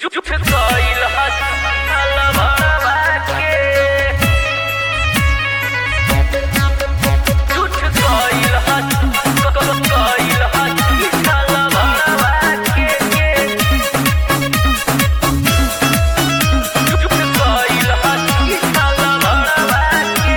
झूठ कइल हसल भरवा के झूठ कइल हसल कइल हसल भरवा के झूठ कइल हसल भरवा के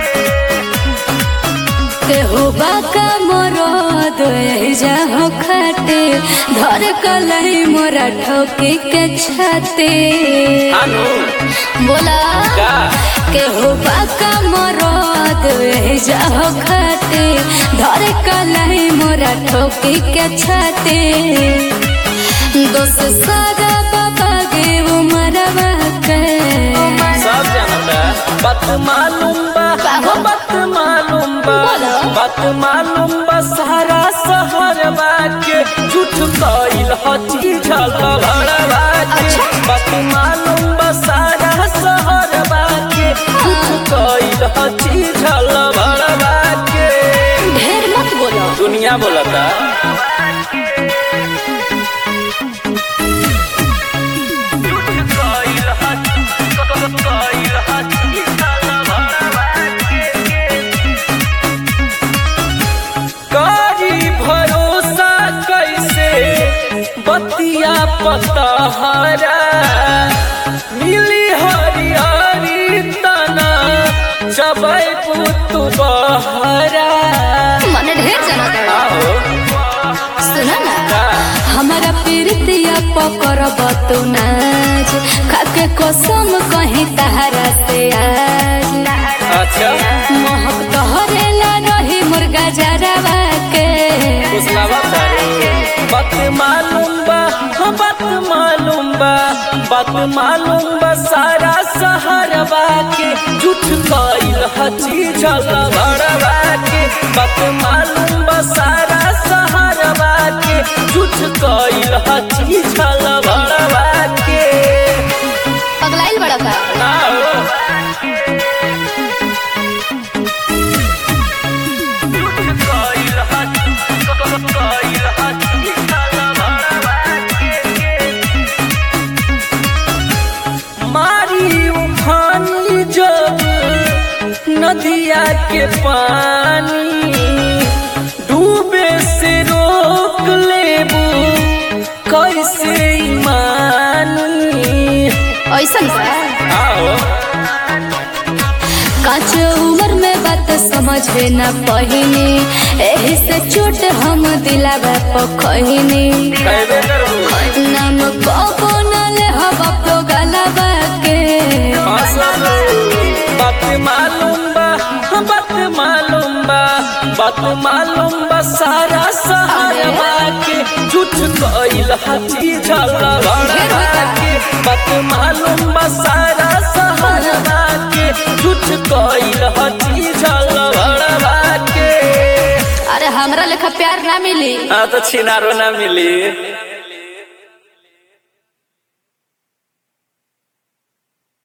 केहू बाका मरद जाहो खाटे धर कलई मोरा ठोके के छाते अनु बोला का केहू बाका मरद जाहो खाटे धर कलई मोरा ठोके के छाते दोस्त सारा बाबा गे उमरवा के सब जानता बात मालूम बा काहो? बात मालूम बा बोलो। बात मालूम बा सारा शहर बा के झूठ कइल हची झल भरवा के अच्छा। बात मालूम बा सारा शहर बा के झूठ कइल हची झल भरवा के ढेर मत बोलो दुनिया बोलता कारी भरोसा कैसे बतिया पतहरा मिली हरियारी तना जबै पुतु बहरा मने ढेर जाना था आओ सुना ना का हमारा प्रीतिया पकर बतू नाच खाके कसम कहीं तहरा से आज अच्छा महक तोहरेला रही मुर्गा जरवा के उसलावा तारे बात मालूम बा हाँ, बात मालूम बा बात मालूम बा सारा सहरवा के झूठ कइल हची झल भरवा के बात मालूम बा सारा सहरवा के झूठ कइल हची झल भरवा के पगलाइल बड़ा का ना हो। झूठ कइल हची कइल हची झल भरवा के मारी उफानी जब नदिया के पानी डूबे से रोक लेबू कैसे ईमानी ऐसन बा आओ काच उम्र में बात समझे न पहिनी एही से चोट हम दिलावा पखहिनी कहबे करबू नाम कबो न ले हवा तो गलबा के हंसल बात मालूम बा बात मालूम बा बात मालूम बा सारा सहारवा के झूठ कइल हची झल भरवा के बात मालूम बा सारा सहारवा के झूठ कइल हची झल भरवा के अरे हमरा लेखा प्यार ना मिली हाँ तो छिनारो ना मिली